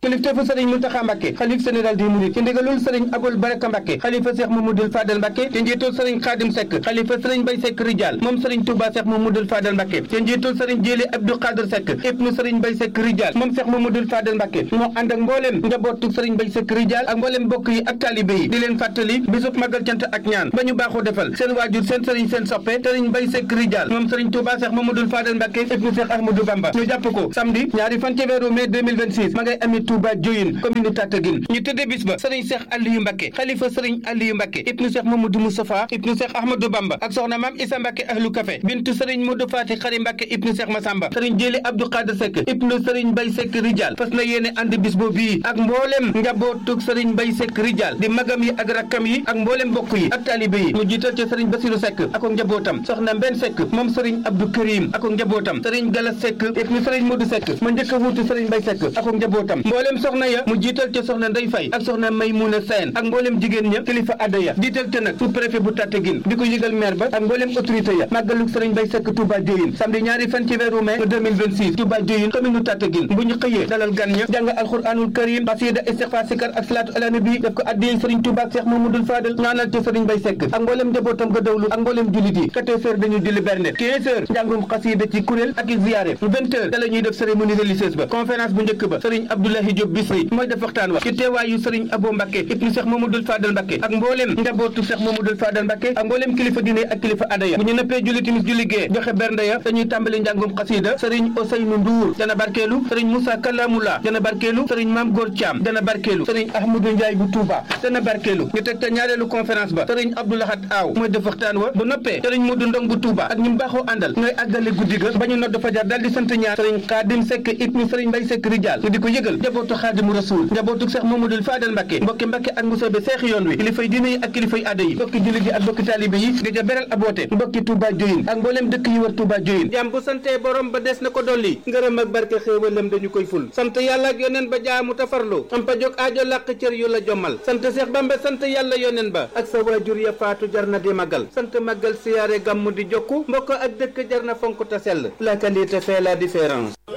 kilifteefu sëriñ Muntaxa Mbàkke xalif général des mourides ci ndigalul sëriñ Abul Baraka Mbàkke xalifa Seex Mamadul Fadal Mbàkke ci njiitul sëriñ Xaadim Sekk xalifa sëriñ Bay Sekk Rijal moom sëriñ Touba Seex Mamadul Fadal Mbàkke ci njiitul sëriñ Jéeli Abdou Xaadir Sekk ibnu sëriñ Bay Sekk Rijal moom Seex Mamadul Fadal Mbàkke moo ànd ak mbooleem njabootu sëriñ Bay Sekk Rijal ak mbooleem bokk yi ak taalibe yi di leen fàttali bisub magal cant ak ñaan ba ñu baaxoo defal seen waajur seen sëriñ seen soppe sëriñ Bay Sekk Rijal moom sëriñ Touba Seex Mamadul Fadal Mbàkke ibnu Seex Ahmadou Bamba ñu jàpp ko samedi ñaari fan ci weeru mai 2026 ma ngay amee Touba Dioyine commune Tataguine ñu tëddee bis ba sëriñ Seex Aliyu Mbàkke xalifa sëriñ Aliyu Mbàkke ibnu Seex Mamadou Moustapha ibnu Seex Ahmadou Bamba ak soxna maam Isa Mbàkke ahlu café bintu sëriñ Modou Fati Xari Mbàkke ibnu Seex Masamba sëriñ Jéeli Abdou Xaadir Sekk ibnu sëriñ Bay Sekk Rijal fas na yéene ànd bis boobu yi ak mboolem njabootug sëriñ Bay Sekk Rijal di magam yi ak rakkam yi ak mboolem bokk yi ak taalibe yi mu jiital ci sëriñ Basiru Sekk ak njabootam soxna Mbenn Sekk moom sëriñ Abdou Karim ak njabootam sëriñ Galas Sekk ibnu sëriñ Modou Sekk ma njëkk a wuutu sëriñ Bay Sekk ak njabootam mboolem soxna ya mu jiital ci soxna Ndey Fay ak soxna Maymuna Seen ak mboolem jigéen ña kilifa adda ya jiital ci nag sous préfet bu Tataguine di ko yëgal maire ba ak mboolem autorité ya màggalug sëriñ Bay Sekk Touba Dioyine samedi ñaari fan ci weeru mai 2026 Touba Dioyine commune Tataguine bu ñu xëyee dalal gan ña jàng alxuraanul karim xasida istixfaar sikar ak salaatu ala nabi def ko addiyee sëriñ Touba ak Cheikh Mamadou Fadal ñaanal ci sëriñ Bay Sekk ak mboolem njabootam ga dawlu ak mboolem jullit yi 14 heures dañuy julli berne 15 heures njàngum xasida ci kuréel ak i ziyaare 20 heures da la ñuy def cérémonie religieuse ba conférence bu njëkk ba sëriñ Abdoulahi Diop Bisri mooy def waxtaan wa ci teewaayu sëriñ Abo Mbàkke ibnu Cheikh Mamadou Fadal Mbàkke ak mboolem njabootu Cheikh Mamadou Fadal Mbàkke ak mboolem kilifa diine ak kilifa aada ya bu ñu nëppee julli timis julli gee joxe bernde ya dañuy tàmbali njàngum xasida sëriñ Ousseynou Ndour dana barkeelu sëriñ Moussa Kalamula dana barkeelu sëriñ Mame Gor Thiam dana barkeelu sëriñ Ahmadou Ndiaye bu Touba dana barkeelu ñu teg te ñaareelu conférence ba sëriñ Abdoulahat Aw mooy def waxtaan wa bu noppee sëriñ Modou Ndong bu Touba ak ñu baaxoo àndal ñooy àggale guddi ga ba ñu nodd fajar dal di sant ñaar sëriñ Xaadim Sekk ibnu sëriñ Mbay Sekk Rijal ñu di ko yëgal njabootu Xaadimu Rasuul njabootu Cheikh Mamadou Fadal Mbàkke mbokki Mbàkke ak Mbusoobe seex yoon wi kilifay diine yi ak kilifay aada yi mbokki jullit yi ak mbokki taalibe yi di ja beral aboote mbokki Touba Dioyine ak mbooleem dëkk yi war Touba Dioyine jàmm bu santee borom ba des na ko dolli ngërëm ak barke xéewalam dañu koy ful sant yàlla ak yoneen ba jaamu tafarlu am pa jóg aajo làq cër yu la jommal sant Seex Bamba sant yàlla yoneen ba ak sa waajur ya faatu jar na di magal sant magal siyaare gàmmu di jokku mbokk ak dëkk jar na fonk ta sell la qualité fait la différence